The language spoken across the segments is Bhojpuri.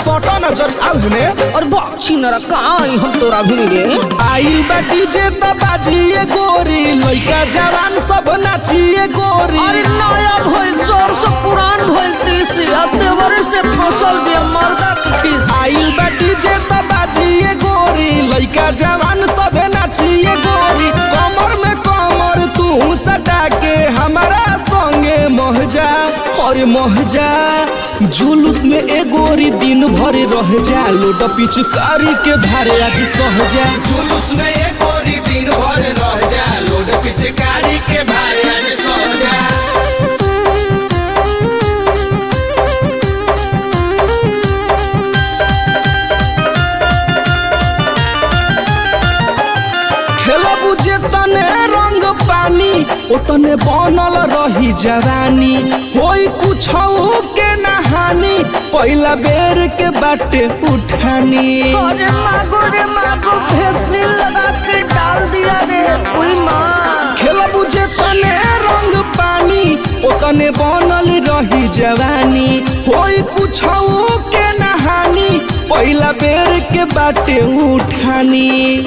सटा नजर आउने और बाछी नरा कहाँ आई हम तोरा भी रे आइल बा डीजे त बाजिए गोरी लइका जवान सब नाचिए गोरी अरे नया भइल जोर से पुरान भइल तीसी अब देवरे से फसल भी मर्दा की खीस आइल बा डीजे त बाजिए गोरी लइका जवान सब नाचिए गोरी कमर में कमर तू सटा के हमारा संगे महजा और महजा जुलूस में ए गोरी दिन भर रह जा लोट पिचकारी के भारे आज सहजा जुलूस में एक गोरी दिन भर रह जा लोड पिचकारी के भारे में सो जा खेला बुझे तने रंग पानी ओतने बनल रही जवानी होई कुछ के नहानी पहला बेर के बाटे उठानी अरे मागो रे मागो भेसली लगा के डाल दिया रे कोई माँ खेला बुझे तने रंग पानी ओतने बनल रही जवानी होई कुछ के नहानी पहला बेर के बाटे उठानी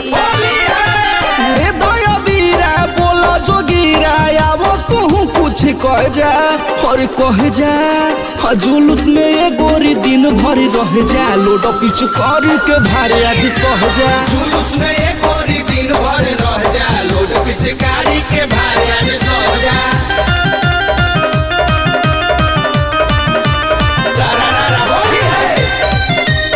रे दया बीरा बोला जोगीरा आवो तू कुछ कह जा और कह जा हाँ जुलूस में ये गोरी दिन भर रह जा लोड पिच कर के भारे आज सह जा जुलूस में एक गोरी दिन भर रह जा लोड पिचकारी के भारे में सो जा सारा रारा होली है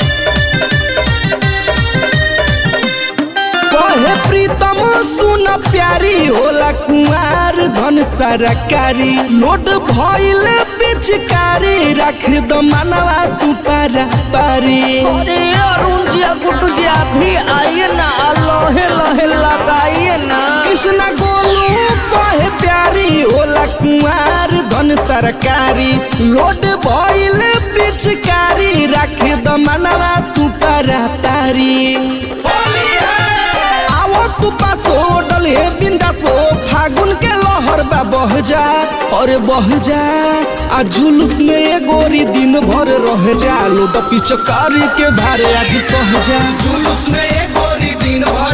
कहे प्रीतम सुन प्यारी होला कुमार धन सरकारी लोड भइल पिचकारी रख द मनवा तू पारा पारी अरे अरुण जी गुड्डू जी आप भी आइए ना लोहे लोहे लगाइए ना कृष्ण गोलू कहे प्यारी होला कुमार धन सरकारी लोड भइल पिचकारी रख द मनवा तू पारा पारी होली है आवो तू पासो डले बिंदासो फागुन के लहर बा बह जा और बह जा आ जुलूस में ये गोरी दिन भर रह जा लोट पिचकारी के भारे आज सह जा जुलूस में एक गोरी दिन भर